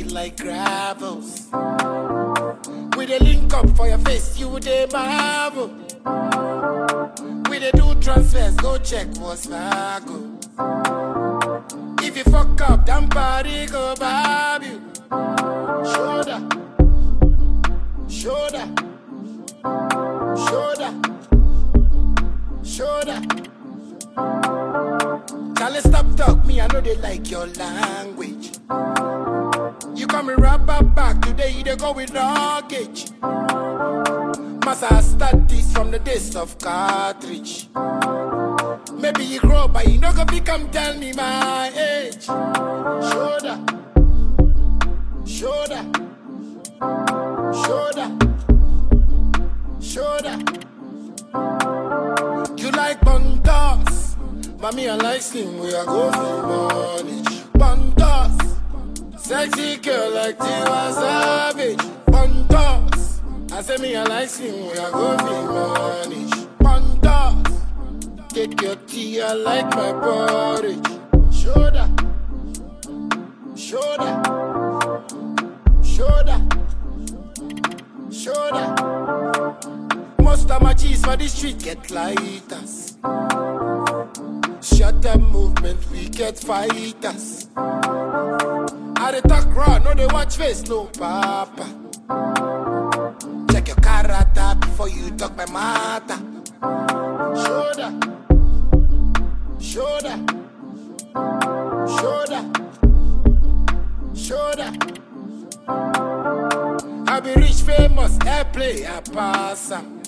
body like gravels. We dey link up for your face, you dey marvel. We dey do transfers, go check what's go. If you fuck up, damn party go bob you. Shoulder, shoulder, shoulder, shoulder. Charlie, stop talk me, I know they like your language. You come me right back back today, you dey go with luggage. Massa I start this from the days of cartridge. Maybe you grow, but you no go become tell me my age. Shoulder, shoulder, shoulder, shoulder. You like buntas, but me I like slim. We are go for money. Buntas, sexy girl like Tiwa Savage. Buntas, I say me I like slim. We are go for money. Buntas, take your tea. I like my porridge. Shoulder, shoulder, shoulder, shoulder. Most of my G's for the street get lighters. Shut up movement, we get fighters. I dey talk raw, no they watch face, no papa. Check your character before you talk my matter. Shoulder, shoulder, shoulder, shoulder. I be rich, famous, airplay, I pass 'em.